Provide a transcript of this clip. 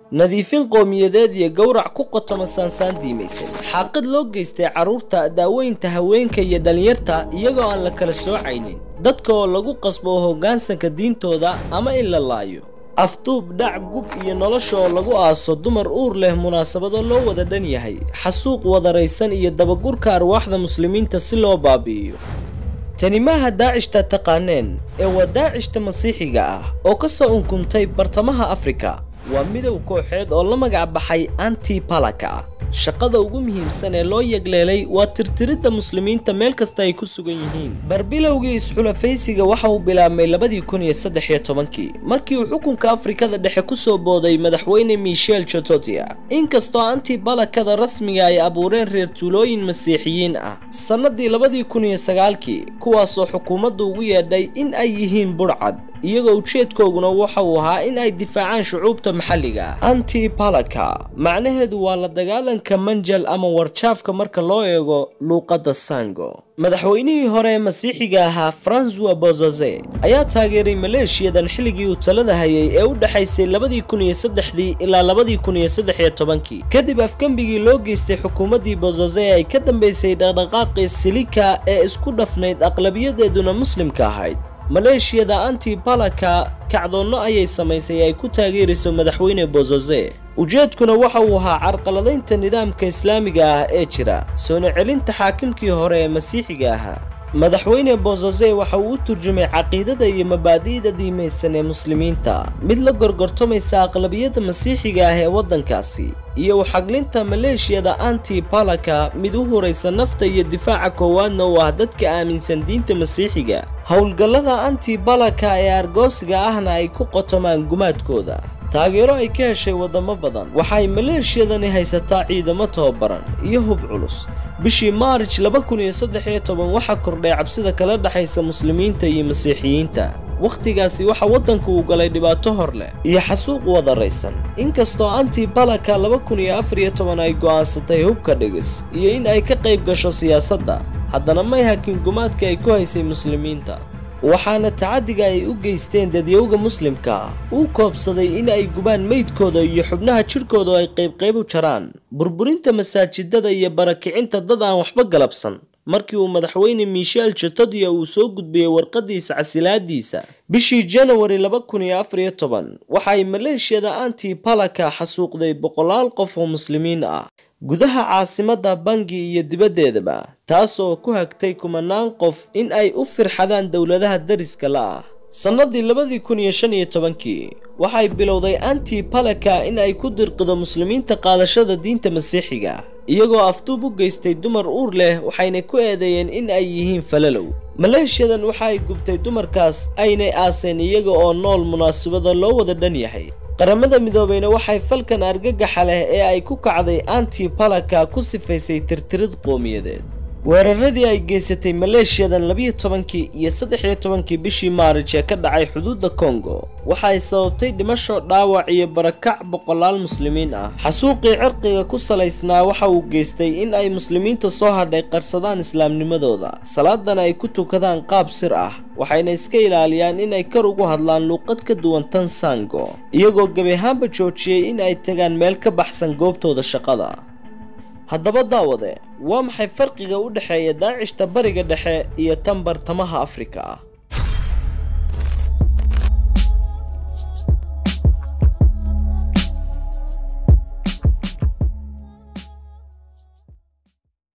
nadiifin qowmiyadeed iyo gowrac ku qotoma saansaan diimaysan xaaqid loo geystay carruurta daaweynta haweenka iyo dhallinyarta iyagoo aan la kala soocaynin dadka oo lagu qasbo hoggaansanka diintooda ama in la laayo afduub dhac gub iyo nolosha oo lagu aaso dumar uur leh munaasabado loo wada dhan yahay xasuuq wadaraysan iyo dabagurka arwaaxda muslimiinta si loo baabi'iyo tani maaha daacishta taqaaneen ee waa daacishta masiixiga ah oo ka soo unkumtay bartamaha afrika waa midow kooxeed oo la magac baxay anti palaka shaqada ugu muhiimsan ee loo yegleelay waa tirtiridda muslimiinta meel kasta ay ku sugan yihiin barbilowgii isxulafaysiga waxa uu bilaabmay labadii kun iyo saddex iyo tobankii markii uu xukunka afrikada dhexe ku soo booday madaxweyne michel chototia inkastoo anti balakada rasmiga ay abuureen reer tuulooyin masiixiyiin ah sannadii labadii kun iyo sagaalkii kuwaasoo xukuumaddu ugu yeedhay in ay yihiin budhcad iyagoo ujeedkooguna waxa uu ahaa in ay difaacaan shucuubta maxalliga ah anti balaka macnaheedu waa la dagaalanka manjal ama warjaafka marka loo eego luuqadda sango madaxweynihii hore ee masiixiga ahaa francois bozoze ayaa taageeray maleeshiyadan xilligii uu talada hayay ee u dhexaysay labadii kun iyo saddexdii ilaa labadii kun iyo saddex iyo tobankii kadib afgembigii loo geystay xukuumaddii bozoze ee ay ka dambaysay dhaqdhaqaaqii silika ee isku dhafnayd aqlabiyadeeduna muslimka ahayd maleeshiyada anti balaka kacdoonno ayay samaysay ay ku taageerayso madaxweyne bozoze ujeedkuna waxa uu ahaa carqaladaynta nidaamka islaamiga ah ee jira soona celinta xaakimkii hore ee masiixiga ahaa madaxweyne bozoze waxa uu u turjumay caqiidada iyo mabaadi'da diimaysan ee muslimiinta mid la gorgortamaysa aqlabiyadda masiixiga ah ee waddankaasi iyo uxaglinta maleeshiyada anti balaka mid u huraysa nafta iyo difaaca koowaadna u ah dadka aaminsan diinta masiixiga howlgallada anti balaka ee argoosiga ahna ay ku qotomaan gumaadkooda taageero ay ka heshay waddamo badan waxay maleeshiyadani haysataa ciidamo tababaran iyo hub culus bishii maarij laba kun iyo saddex iyo toban waxaa kordhay cabsida kala dhexaysa muslimiinta iyo masiixiyiinta wakhtigaasi waxa waddanku uu galay dhibaato hor leh iyo xasuuq wadaraysan inkastoo anti balaka laba kun iyo afar iyo toban ay go'aansatay hubka dhigis iyo in ay ka qayb gasho siyaasadda haddana may hakin gumaadka ay ku haysay muslimiinta waxaana tacaddiga ay u geysteen dadyowga muslimka uu koobsaday in ay gubaan meydkooda iyo xubnaha jidhkooda oo ay qaybqayb u jaraan burburinta masaajidada iyo barakicinta dad aan waxba galabsan markii uu madaxweyne michel chotodia uu soo gudbiyey warqadiisa casilaadiisa bishii janawari laba kun iyo afar iyo toban waxa ay maleeshiyada anti balaka xasuuqday boqolaal qof oo muslimiin ah gudaha caasimadda bangi iyo dibaddeedaba taas oo ku hagtay kumanaan qof in ay u firxadaan dowladaha dariska la ah sannadii labadii kun iyo shan iyo tobankii waxay bilowday anti balaka in ay ku dirqido muslimiinta qaadashada diinta masiixiga iyagoo afduub u geystay dumar uur leh waxayna ku eedeeyeen in ay yihiin falalow maleeshiyadan waxa ay gubtay dumarkaas aynay aaseen iyaga oo nool munaasabada loo wada dhan yahay qaramada midoobeyna waxay falkan argagaxa leh ee ay ku kacday anti balaka ku sifaysay tirtirid qowmiyadeed weeraradii ay geysatay maleeshiyadan labiyo tobankii iyo saddex iyo tobankii bishii maarij ee ka dhacay xuduudda kongo waxa ay sababtay dhimasho dhaawac iyo barakac boqolaal muslimiin ah xasuuqii cirqiga ku salaysnaa waxa uu geystay in ay muslimiinta soo hadhay qarsadaan islaamnimadooda salaadana ay ku tukadaan qaab sir ah waxayna iska ilaaliyaan in ay kar ugu hadlaan luuqad ka duwan tan sango iyagoo gebi ahaanba joojiyey in ay tagaan meel ka baxsan goobtooda shaqada haddaba daawade waa maxay farqiga u dhexeeya daacishta bariga dhexe iyo tan bartamaha afrika ah